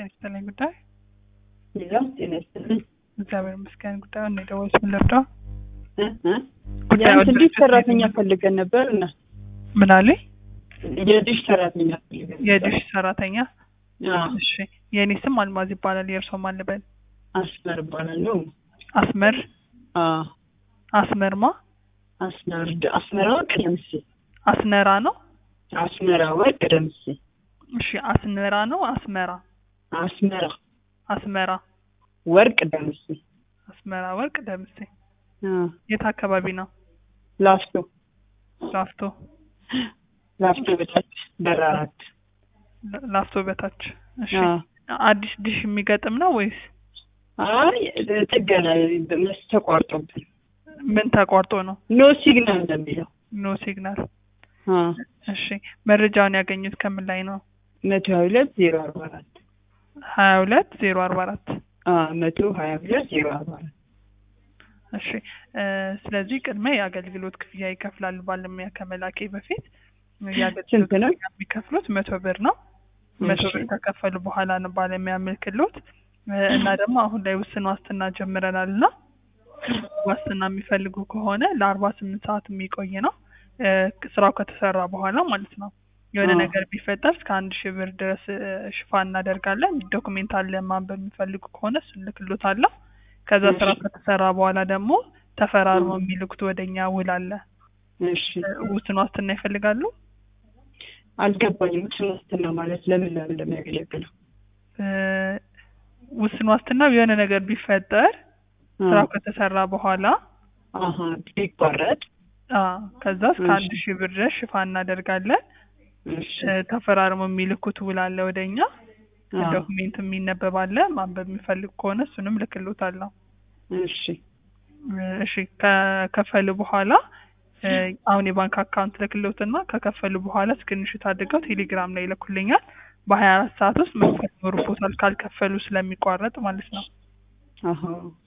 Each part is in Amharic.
ይስጥልኝ ጉዳይ ሌላው ጤና ይስጥልኝ። እግዚአብሔር ይመስገን። ጉዳዩን ነው የደወልኩት። ምን ልርዳው? እ እ ጉዳዩን የአንድ ዲሽ ድርጅት ሰራተኛ ነው። ፈልገን ነበር እና ምን አለኝ? የዲሽ ሰራተኛ ፈልገን ነበር። የዲሽ ሰራተኛ። አዎ፣ እሺ፣ የእኔ ስም አልማዝ ይባላል። የእርሶ ማን ልበል? አስመር እባላለሁ። አስመር አዎ፣ አስመርማ አስመር አስመራ ወርቅ ደምሴ። አስነራ ነው። አስመራ ወርቅ ደምሴ። እሺ፣ አስነራ ነው። አስመራ አስመራ አስመራ ወርቅ ደምሴ። አስመራ ወርቅ ደምሴ። አዎ፣ የት አካባቢ ነው? ላፍቶ ላፍቶ ላፍቶ በታች በር አራት። ላ- ላፍቶ በታች። እሺ፣ አዎ። አዲስ ዲሽ የሚገጥም ነው ወይስ አይ ጥገና መስ ተቋርጦብን ምን ተቋርጦ ነው? ኖ ሲግናል እንደሚለው ኖ ሲግናል። አዎ፣ እሺ፣ መረጃውን ያገኙት ከምን ላይ ነው? መቶ ሀያ ሁለት ዜሮ አርባ አራት ሀያ ሁለት ዜሮ አርባ አራት አዎ፣ መቶ ሀያ ሁለት ዜሮ አርባ አራት እሺ እ ስለዚህ ቅድመ የአገልግሎት ክፍያ ይከፍላሉ። ባለሙያ ከመላኬ በፊት የአገልግሎት ስንት ነው? ክፍያ የሚከፍሉት መቶ ብር ነው። መቶ እሺ። ብር ከከፈሉ በኋላ ነው ባለሙያ ምልክሎት እና ደግሞ አሁን ላይ ውስን ዋስትና ጀምረናል እና ዋስትና የሚፈልጉ ከሆነ ለአርባ ስምንት ሰዓት የሚቆይ ነው እ ስራው ከተሰራ በኋላ ማለት ነው። የሆነ አዎ። ነገር ቢፈጠር እስከ አንድ ሺህ ብር ድረስ እ ሽፋን እናደርጋለን። ዶክሜንት አለ ማንበብ የሚፈልጉ ከሆነ እሱን ልክሎታለሁ። ከዛ እሺ። ስራ ከተሰራ በኋላ ደግሞ ተፈራርሞ እም። የሚልኩት ወደኛ ውል አለ። እሺ እ ውስን ዋስትና ይፈልጋሉ። አልገባኝም። ውስን ዋስትና ማለት ለምን ለምን እንደሚያገለግለው? እ ውስን ዋስትናው የሆነ ነገር ቢፈጠር ስራው ከተሰራ በኋላ አሀ ቢቋረጥ አ ከዛ እስከ አንድ እሺ። ሺህ ብር ድረስ ሽፋን እናደርጋለን። እሺ እ ተፈራርሞ የሚልኩት ውል አለ ወደኛ። አዎ፣ ዶክሜንት የሚነበብ አለ። ማንበብ የሚፈልግ ከሆነ እሱንም ልክሎታለሁ። እሺ እሺ ከከፈሉ በኋላ እ አሁን የባንክ አካውንት ልክሎትና ከከፈሉ በኋላ ስክሪንሾት አድርገው ቴሌግራም ላይ ይልኩልኛል። በሀያ አራት ሰዓት ውስጥ መክፈል ይኖርቦታል ካልከፈሉ ስለሚቋረጥ ማለት ነው። አሀ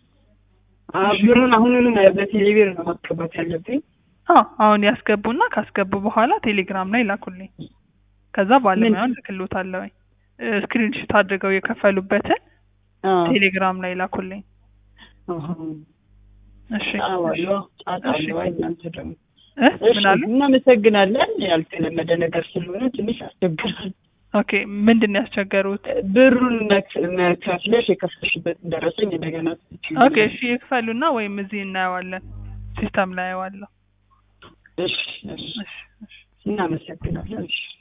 አ ብሩን አሁኑኑ በቴሌብር ነው ማስገባት ያለብኝ። አዎ አሁን ያስገቡና ካስገቡ በኋላ ቴሌግራም ላይ ላኩልኝ። ከዛ ባለሙያውን ልክሎታለሁ። ስክሪንሾት አድርገው የከፈሉበትን አዎ ቴሌግራም ላይ ላኩልኝ። አሀ እሺ አዋሎ አጣሎ እናንተ ደግሞ እ እሺ ምን አሉ? እናመሰግናለን። ያልተለመደ ነገር ስለሆነ ትንሽ ያስቸግራል። ኦኬ ምንድን ነው ያስቸገሩት? ብሩን መክ- መክፈለሽ የከፈልሽበትን ደረሰኝ እንደገና ኦኬ እሺ ይክፈሉና ወይም እዚህ እናየዋለን፣ ሲስተም ላይ አየዋለሁ። እሺ እሺ እሺ እሺ እናመሰግናለን። እሺ